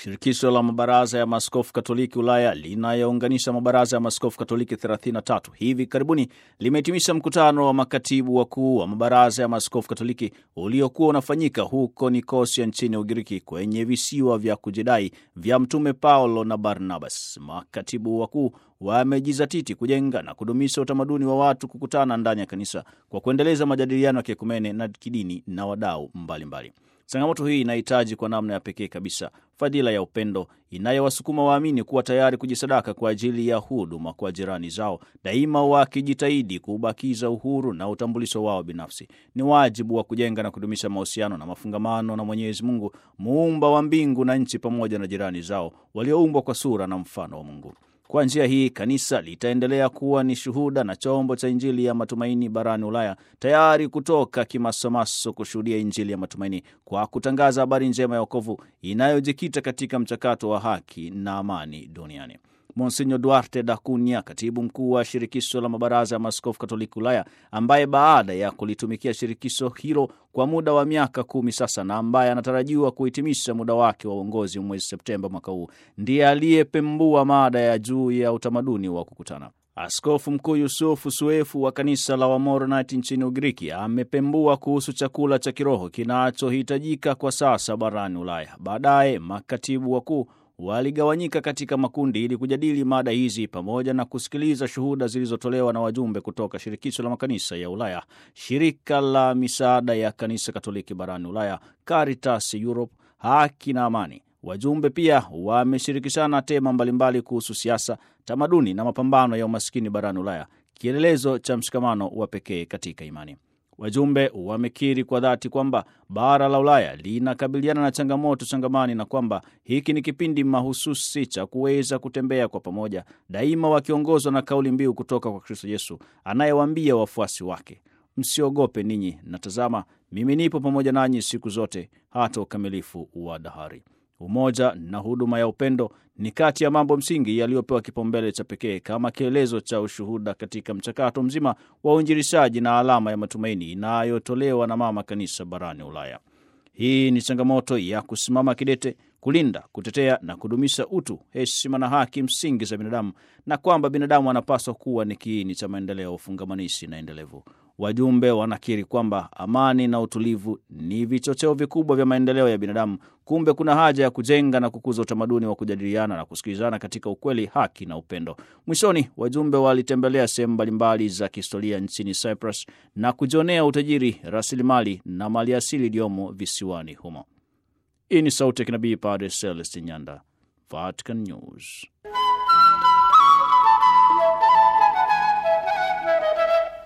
Shirikisho la mabaraza ya maaskofu Katoliki Ulaya linayounganisha mabaraza ya maaskofu Katoliki 33 hivi karibuni limehitimisha mkutano wa makatibu wakuu wa mabaraza ya maaskofu Katoliki uliokuwa unafanyika huko Nikosia nchini Ugiriki kwenye visiwa vya kujidai vya Mtume Paulo na Barnabas. Makatibu wakuu wamejizatiti kujenga na kudumisha utamaduni wa watu kukutana ndani ya kanisa kwa kuendeleza majadiliano ya kiekumene na kidini na wadau mbalimbali. Changamoto hii inahitaji kwa namna ya pekee kabisa fadhila ya upendo inayowasukuma waamini kuwa tayari kujisadaka kwa ajili ya huduma kwa jirani zao, daima wakijitahidi kubakiza uhuru na utambulisho wao binafsi. Ni wajibu wa kujenga na kudumisha mahusiano na mafungamano na Mwenyezi Mungu, muumba wa mbingu na nchi, pamoja na jirani zao walioumbwa kwa sura na mfano wa Mungu. Kwa njia hii kanisa litaendelea kuwa ni shuhuda na chombo cha Injili ya matumaini barani Ulaya, tayari kutoka kimasomaso kushuhudia Injili ya matumaini kwa kutangaza habari njema ya wokovu inayojikita katika mchakato wa haki na amani duniani. Monsinyo Duarte da Cunha, katibu mkuu wa shirikisho la mabaraza ya maaskofu Katoliki Ulaya, ambaye baada ya kulitumikia shirikisho hilo kwa muda wa miaka kumi sasa na ambaye anatarajiwa kuhitimisha muda wake wa uongozi mwezi Septemba mwaka huu, ndiye aliyepembua mada ya juu ya utamaduni wa kukutana. Askofu Mkuu Yusufu Suefu wa kanisa la Wamoronite nchini Ugiriki amepembua kuhusu chakula cha kiroho kinachohitajika kwa sasa barani Ulaya. Baadaye makatibu wakuu waligawanyika katika makundi ili kujadili mada hizi pamoja na kusikiliza shuhuda zilizotolewa na wajumbe kutoka shirikisho la makanisa ya Ulaya, shirika la misaada ya kanisa Katoliki barani Ulaya, Caritas Europe, haki na amani. Wajumbe pia wameshirikishana tema mbalimbali kuhusu siasa, tamaduni na mapambano ya umaskini barani Ulaya, kielelezo cha mshikamano wa pekee katika imani. Wajumbe wamekiri kwa dhati kwamba bara la Ulaya linakabiliana na changamoto changamani na kwamba hiki ni kipindi mahususi cha kuweza kutembea kwa pamoja, daima wakiongozwa na kauli mbiu kutoka kwa Kristo Yesu anayewaambia wafuasi wake, msiogope ninyi, na tazama, mimi nipo pamoja nanyi siku zote hata ukamilifu wa dahari. Umoja na huduma ya upendo ni kati ya mambo msingi yaliyopewa kipaumbele cha pekee kama kielezo cha ushuhuda katika mchakato mzima wa uinjilishaji na alama ya matumaini inayotolewa na mama kanisa barani Ulaya. Hii ni changamoto ya kusimama kidete kulinda, kutetea na kudumisha utu, heshima na haki msingi za binadamu, na kwamba binadamu anapaswa kuwa ni kiini cha maendeleo ufungamanishi na endelevu. Wajumbe wanakiri kwamba amani na utulivu ni vichocheo vikubwa vya maendeleo ya binadamu. Kumbe kuna haja ya kujenga na kukuza utamaduni wa kujadiliana na kusikilizana katika ukweli, haki na upendo. Mwishoni, wajumbe walitembelea sehemu mbalimbali za kihistoria nchini Cyprus na kujionea utajiri, rasilimali na maliasili iliyomo visiwani humo. Hii ni sauti ya kinabii Padre Celestin Nyanda, Vatican News.